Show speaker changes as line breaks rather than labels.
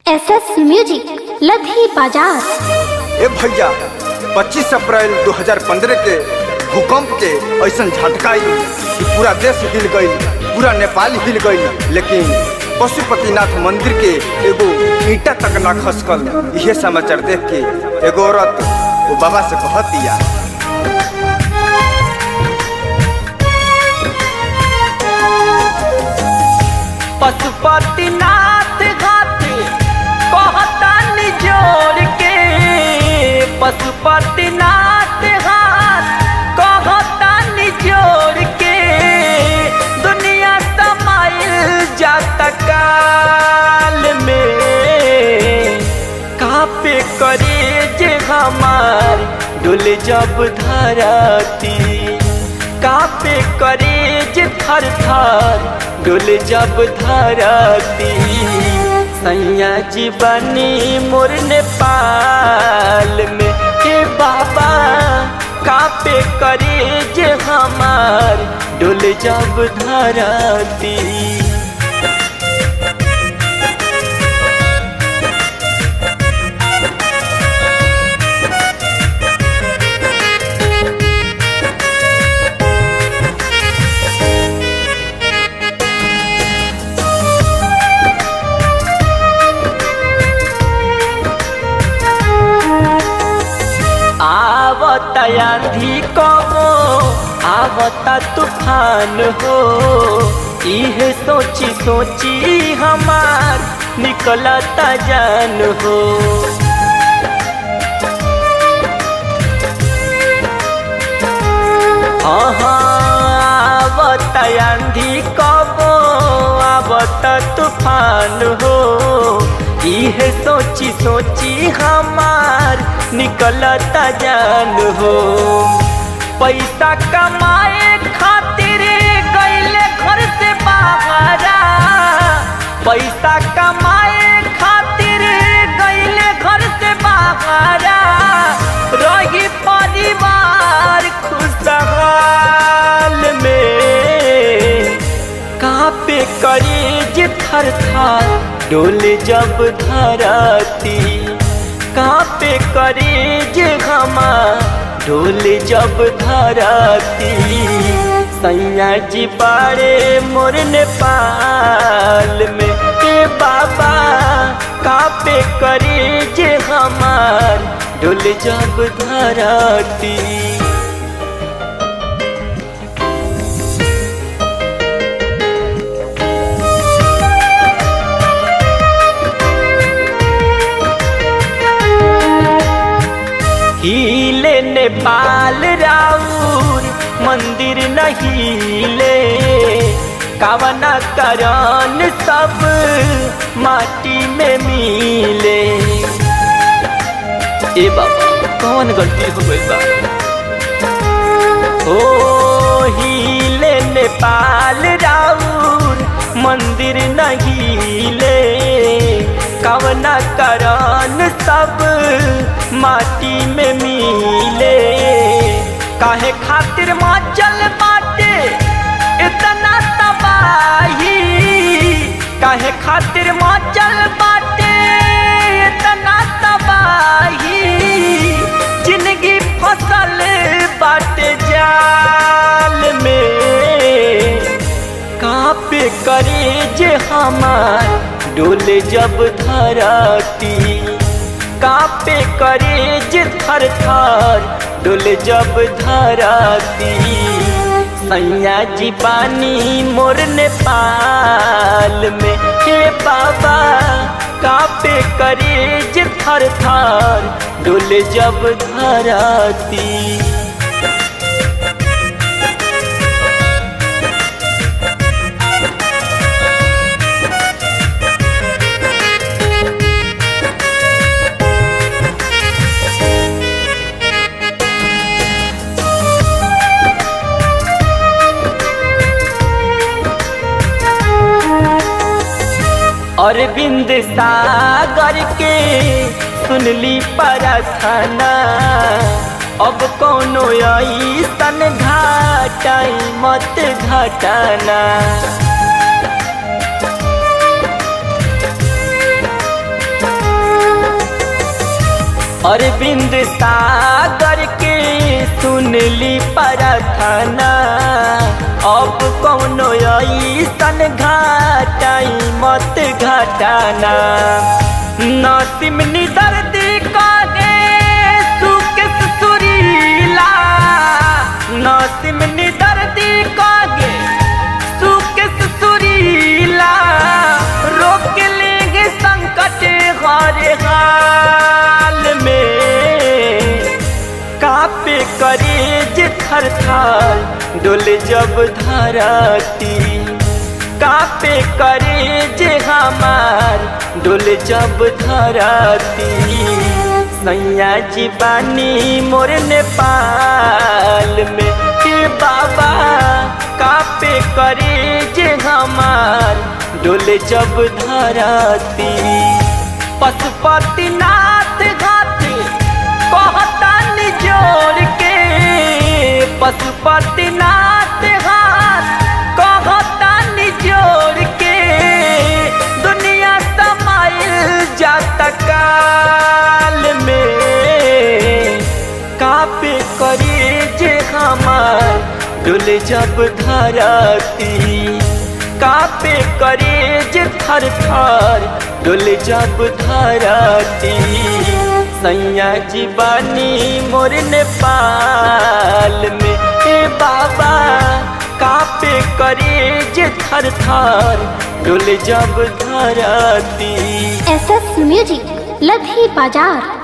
S S music लधी बाजार
ए भैया 25 अप्रैल 2015 के भूकंप के ऐसा झटका आई कि पूरा देश हिल गई पूरा नेपाल हिल गई लेकिन पशुपतिनाथ मंदिर के एगो ईटा तक ना खसकल यह समाचार देख के एगो औरत वो बाबा से कहत दिया
पशुपतिनाथ घाट कहता निजोड़ के पशुपतिनाथ घाट कहता निजोड़ के दुनिया समाइल जाता काल में कापे करे जे हमार डोले जब धरती कापे करे जे थर थर डोले जब धरती सैया जी बनी मोर नेपाल में हे बाबा कापे करे जे हमार डोले जब धरती आवता आंधी कबो आवता तूफान हो इहे सोची सोची हमार निकलता जान हो आवता आंधी कबो आवता तूफान हो इहे सोची सोची हमार निकलता जान हो पैसा कमाए खातिर गईले घर से बाहरा पैसा कमाए खातिर गईले घर से बाहरा रही परिवार खुशहाल में कहाँ पे करीज थर थर डोले जब धरती कहाँ पे करीज घमा डोले जब धरती सैया जी पारे मोर नेपाल में के बाबा कहाँ पे करीज हमार डोले जब धरती हिले नेपाल राउर मंदिर नहीले कावना करन सब माटी में मिले ए बाबा कौन गलती हो गई बा ओ हिले नेपाल राउर मंदिर नहीले कवना करन सब माटी में मिले काहे खातिर मचल बाटे इतना तबाही काहे खातिर मचल बाटे इतना तबाही जिंदगी फसल बाटे जाल में कहाँ पे करे जे हमार डोले जब धरती कापे करे जे थर थर डोले जब धरती सैया जी पानी मोर नेपाल में हे बाबा कापे करे जे थर थर डोले जब धरती अरविंद सागर के सुनली प्रार्थना अब कोनो ऐसन घाटाई मत घटाना अरविंद सागर के सुनली प्रार्थना अब कौनो ऐसन घाटाई मत घटाना नसीम दर्दी कागे सुख सुरीला नसीम दर्दी कागे सुख सुरीला रोक लेंगे संकट हर हाल में कापे करेज थर थर डोले जब धरती कापे करेज हमार डोले जब धरती सैया जी बानी मोर नेपाल में के बाबा कापे करेज हमार डोले जब धरती पशुपतिनाथ घाटी कहतन जोड़ के पशुपतिनाथ हाथ कहतन जोड़ के दुनिया समाइल जात काल में कापे करे जे हमार डोले जब धरती कापे करे जे थर थर डोले जब धरती सैया जी बानी मोर नेपाल में हे बाबा कापे करे जे थर थर डोले जब धरती
एस एस म्यूजिक लधी बाजार